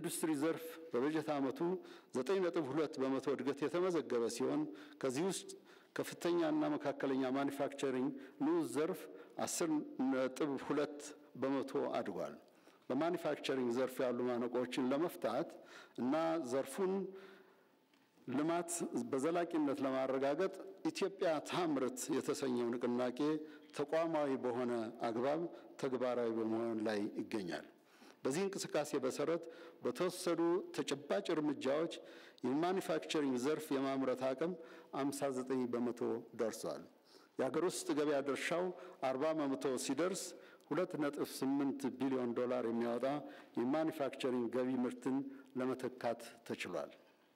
በኢንዱስትሪ ዘርፍ በበጀት ዓመቱ 9.2 በመቶ እድገት የተመዘገበ ሲሆን ከዚህ ውስጥ ከፍተኛና መካከለኛ ማኒፋክቸሪንግ ንዑስ ዘርፍ 10.2 በመቶ አድጓል። በማኒፋክቸሪንግ ዘርፍ ያሉ ማነቆችን ለመፍታት እና ዘርፉን ልማት በዘላቂነት ለማረጋገጥ ኢትዮጵያ ታምርት የተሰኘው ንቅናቄ ተቋማዊ በሆነ አግባብ ተግባራዊ በመሆን ላይ ይገኛል። በዚህ እንቅስቃሴ መሰረት በተወሰዱ ተጨባጭ እርምጃዎች የማኒፋክቸሪንግ ዘርፍ የማምረት አቅም 59 በመቶ ደርሷል። የሀገር ውስጥ ገበያ ድርሻው 40 በመቶ ሲደርስ 2.8 ቢሊዮን ዶላር የሚያወጣ የማኒፋክቸሪንግ ገቢ ምርትን ለመተካት ተችሏል።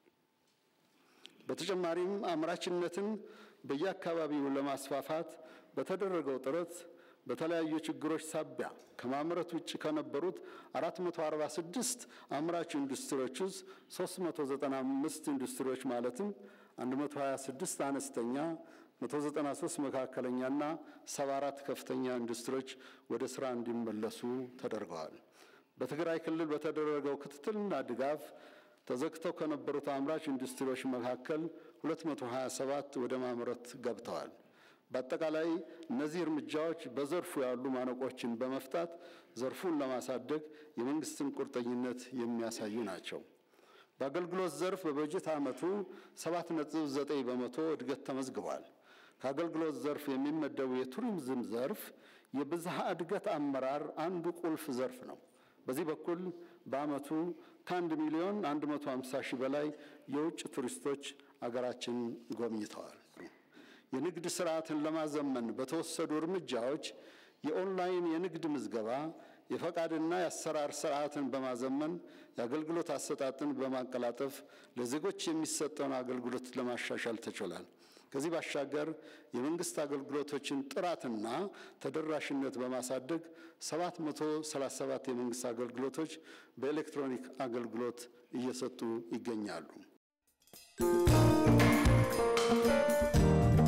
በተጨማሪም አምራችነትን በየአካባቢው ለማስፋፋት በተደረገው ጥረት በተለያዩ ችግሮች ሳቢያ ከማምረት ውጭ ከነበሩት 446 አምራች ኢንዱስትሪዎች ውስጥ 395 ኢንዱስትሪዎች ማለትም 126 አነስተኛ፣ 193 መካከለኛና 74 ከፍተኛ ኢንዱስትሪዎች ወደ ስራ እንዲመለሱ ተደርገዋል። በትግራይ ክልል በተደረገው ክትትልና ድጋፍ ተዘግተው ከነበሩት አምራች ኢንዱስትሪዎች መካከል 227 ወደ ማምረት ገብተዋል። በአጠቃላይ እነዚህ እርምጃዎች በዘርፉ ያሉ ማነቆችን በመፍታት ዘርፉን ለማሳደግ የመንግስትን ቁርጠኝነት የሚያሳዩ ናቸው። በአገልግሎት ዘርፍ በበጀት ዓመቱ 7.9 በመቶ እድገት ተመዝግቧል። ከአገልግሎት ዘርፍ የሚመደቡ የቱሪዝም ዘርፍ የብዝሃ እድገት አመራር አንዱ ቁልፍ ዘርፍ ነው። በዚህ በኩል በዓመቱ ከአንድ ሚሊዮን 150 ሺህ በላይ የውጭ ቱሪስቶች አገራችን ጎብኝተዋል። የንግድ ስርዓትን ለማዘመን በተወሰዱ እርምጃዎች የኦንላይን የንግድ ምዝገባ፣ የፈቃድና የአሰራር ስርዓትን በማዘመን የአገልግሎት አሰጣጥን በማቀላጠፍ ለዜጎች የሚሰጠውን አገልግሎት ለማሻሻል ተችሏል። ከዚህ ባሻገር የመንግስት አገልግሎቶችን ጥራትና ተደራሽነት በማሳደግ 737 የመንግስት አገልግሎቶች በኤሌክትሮኒክ አገልግሎት እየሰጡ ይገኛሉ።